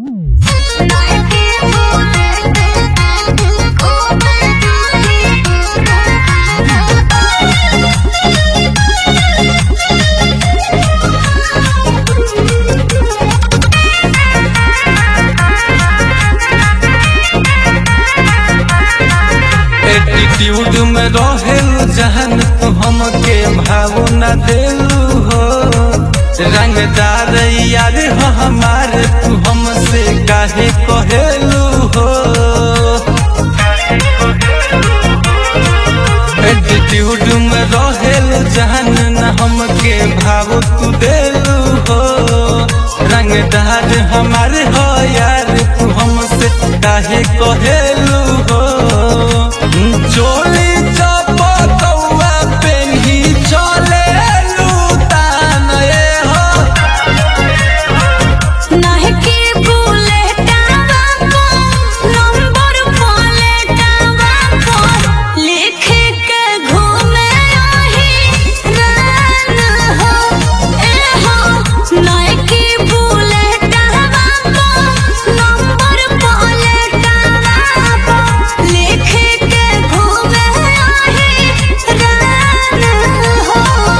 Attitude में रहेल जहन तू हमके भाव न देलू हो रंगदार यार हो हमार तू हमसे काहे कहेलू हो एटीट्यूड में रहेल जहन न हमके भाव तू देलू हो रंगदार हमार हो यार तू हमसे काहे कहेलू हो चोली चपकौआ पेन्ही चले लूटान ए हो नाहीं के बुलेटवा को नंबर प्लेटवा को लिख के घूमे आही रान हो ए हो नाहीं के बुलेटवा को नंबर प्लेटवा को लिख के घूमे आही रान हो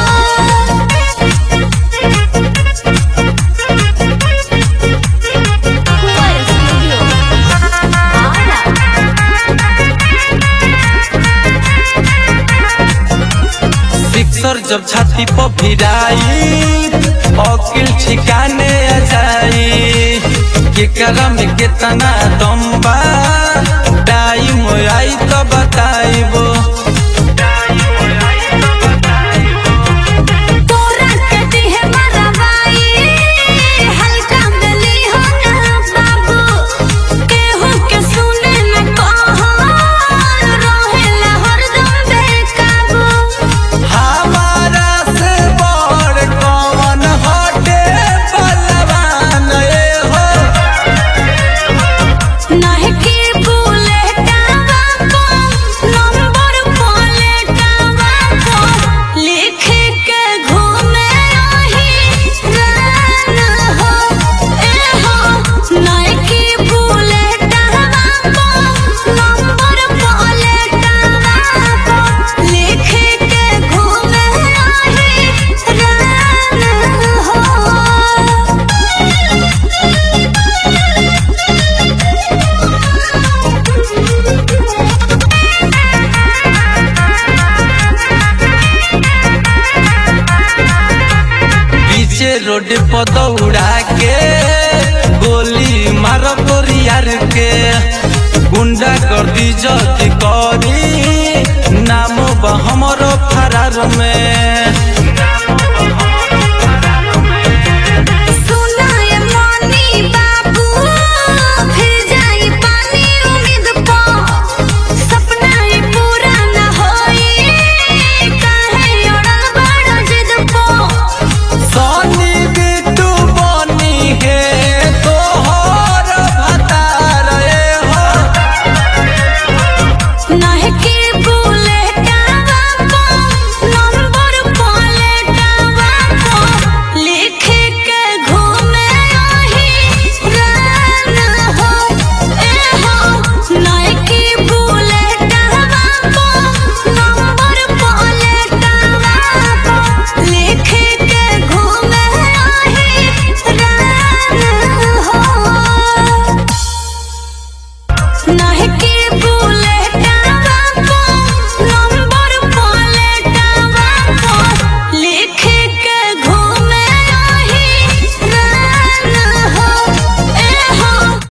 Cuore Studio. Ara. सिक्सर जब छाती पर भिराई अकिल ठिकाने आ जाई केकरा में कितना दम बा टाइम आई तो बताइबो तोरा के दिहे मरवाई हल्का मिली हो ना बाबू केहू के सुने न कहो रहेला हरदम बेकाबू हमारा से बड़ कौन हटे बलवान ए हो नाहीं के बुलेटवा को नंबर प्लेटवा को लिख के घूमे आही रान हो ए हो नाहीं के बुलेटवा को नंबर प्लेटवा को लिख के घूमे आही रान हो पीछे रोड पर दौड़ा के गोली मार गोरियार के गुंडा कर दी जति करी नाम बा हमरो फरार में